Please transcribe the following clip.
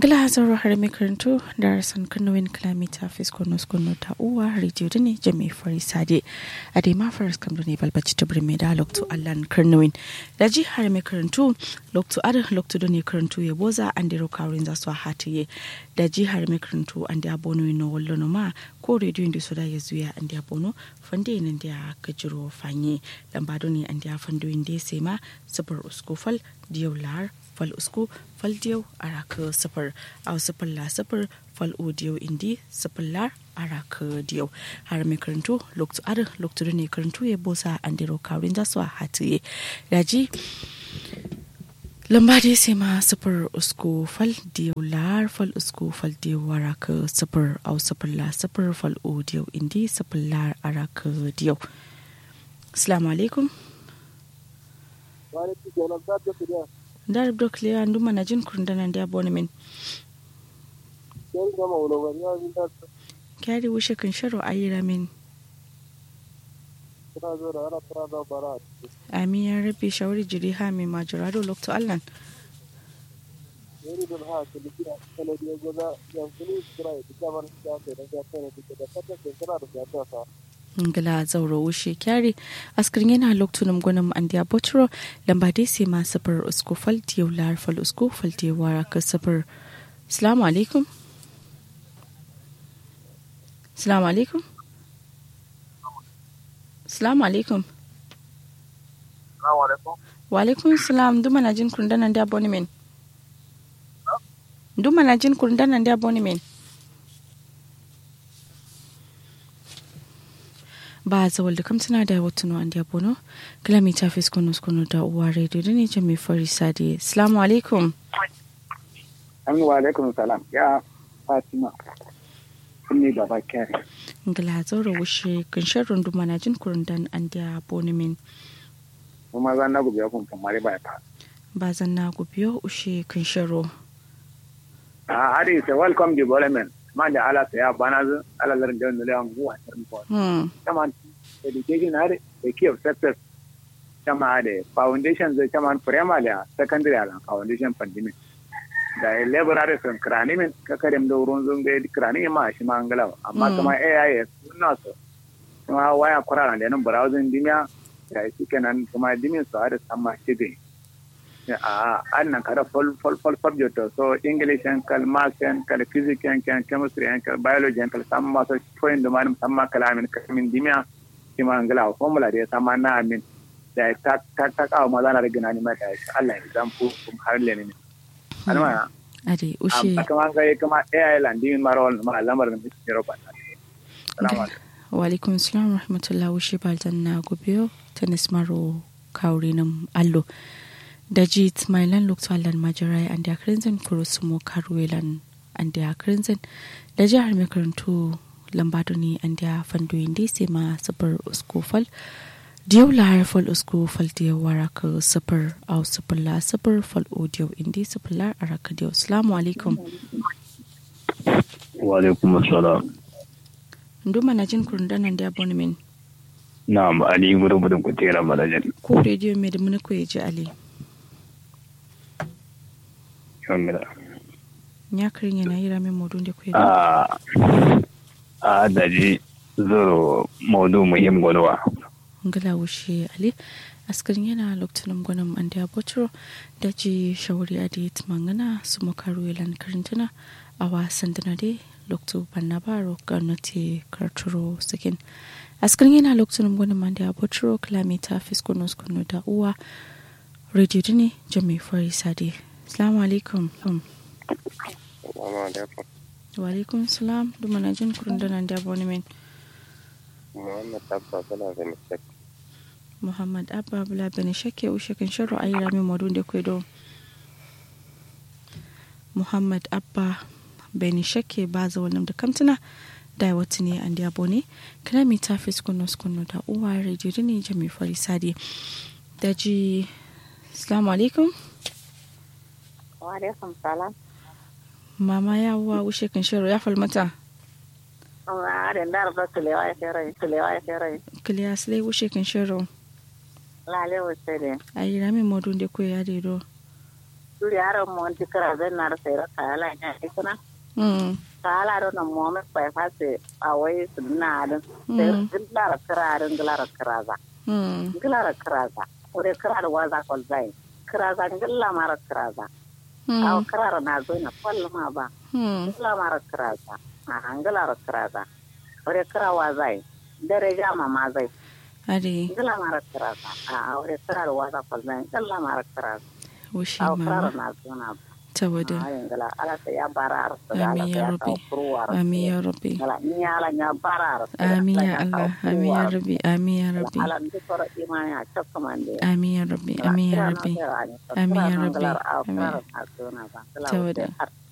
ngila hazaro har mai karantu da rasan kanowin kilomita fiskono skono ta uwa rediyo da ne jami fari sade a dai ma faras kam ne balbaci ta birme da lokto allan kanowin da ji har mai karantu lokto ada lokto da ne karantu ya boza an dero kawrin za su hatiye da ji har mai karantu an da abono no wallo no ma ko rediyo da su da ya zuya an da abono fande nan da ka jiro fanye lambado ne an da fando da sai ma sabar uskofal diyau lar fal usku fal diyau araka safar au safar la safar fal audio indi safar lar araka diyau har mai karantu loktu ar loktu ne karantu ya bosa an diro kawrin za su hatiye daji lamba dai sai ma safar usku fal diyau lar fal usku fal diyau araka safar au safar la safar fal audio indi safar lar araka diyau assalamu alaikum dar dok le andu mana jin kurndana ndi abone min kyari wushe kan sharo ayira min amin ya rabbi shawari jiri ha mai majurado lokto allan ngala zauro wushe kyari askirin yana loktunum gwanin andiya botro lamba dai sai ma safar usko falti yau lar fal usko falti wara ka safar salamu alaikum salamu alaikum salamu alaikum wa alaikum salam duma na jin kurdanan da abonemen duma na jin kurdanan da abonemen ba zawal da kamtana da watuno an diabono kilomita fis kono kono da uwa radio da ne jami fari sadi salamu alaikum an wa alaikum salam ya fatima sun ne baba kyari ngala zaura wushe kanshin runduma na jin kurundan an diabono min kuma zan na gubiya kun kamar ba ta ba zan na gubiyo ushe kanshin ro a hadi is a welcome development ma da ala saya bana zu ala larin da nule an guwa tarin ko kama education har da key of success kama da foundation zai kama primary a secondary ala foundation pandemic da library sun krani min ka kare da wurin zun ga krani ma shi ma angala amma kuma AIS suna so kuma waya kurara da nan browsing dimiya da shi kenan kuma dimin su har sama shi a annan kada fol fol fol subject so english and kal maths and kal physics and kal chemistry and kal biology and kal samma so point da man samma kalamin kamin dimiya kima angala formula da samma na amin da ta ta ta kawo maza na rigina ni mai da Allah ya zan fu kum har le ne alma ade ushe kama ga kama AI landing marol ma lamar da miki roba salamu alaikum wa alaikum assalam rahmatullahi ushe baltan na gobiyo tanis maro kaurinan allo da jit mailan loktalan majirai an da krinzin kurusumo karwelan an da krinzin da jihar mai karantu lambado ne an da fandoyin da sai ma sabar uskofal diyau la harfal uskofal da wara ka sabar au sabar la sabar fal audio indi sabar la araka diyau assalamu alaikum wa alaikum assalam nduma na jin kurundanan da abonemen na'am ali gudu gudun kutera malajan ko rediyo mai da muni ko ya ji ali yamira ya karin yana yi ramin modun da kuwa a a daji zoro maudu muhim gwanuwa ngala wushe ali askarin yana lokacin gwanin an da botro da ji shawari a da mangana su makaru yalan karintuna a wasan dana dai lokacin banna baro gwamnati karturo sakin askarin yana lokacin gwanin an da botro kilomita fiskonos kunu da uwa radio ne jami fari sade Assalamu alaikum. Wa alaikum salam. Duma na jin kurun da nan da abonemen. Muhammad Abba Bala Bani Shek. Muhammad Abba Bala Bani Shek ya ushe kan sharo ayi rami modun da kwe do. Muhammad Abba Bani Shek ba za wannan da kamtuna da wata ne an da abone. Kana mi ta fi skuno skuno da uwa radio ne jami fari sadi. Daji Assalamu alaikum. alaikum salam mama ya wa wushe kan shiro ya falmata a da ndar da tulewa ya fere tulewa ya fere kiliya sile wushe kan shiro lale wuce de ayi rami modun de ko ya de do duri yaron mu wanti kara zai na da sayar kala ya ne kuna Mm. kala do na mu mai pai fase a wai su na da sayar gilara kara da gilara kara za Mm. gilara kara za ore kara da waza kol zai kara za gilla mara kara za a Mm. kara na zo na kwallo ma ba Mm. gilla mara kara za a gilara kara za ore kara wa zai dare jama ma zai Ade gilla mara kara za a ore kara da waza kol zai gilla mara kara za wushi a kara mama na zo na ba ta wada. Ayin gala ala ta ya bara arsa da ala Amin ta ya ya rabbi. kawo kuruwar Amin ya rabbi. gala ni ala ya bara arsa da Amin ala ya ya Allah. kawo Amin ya kuruwar rabbi. Amin ya rabbi. ala ndi koro imani a cokka mande Amin ya rabbi. Amin ya rabbi. Amin ya rabbi. Amin. Ta wada.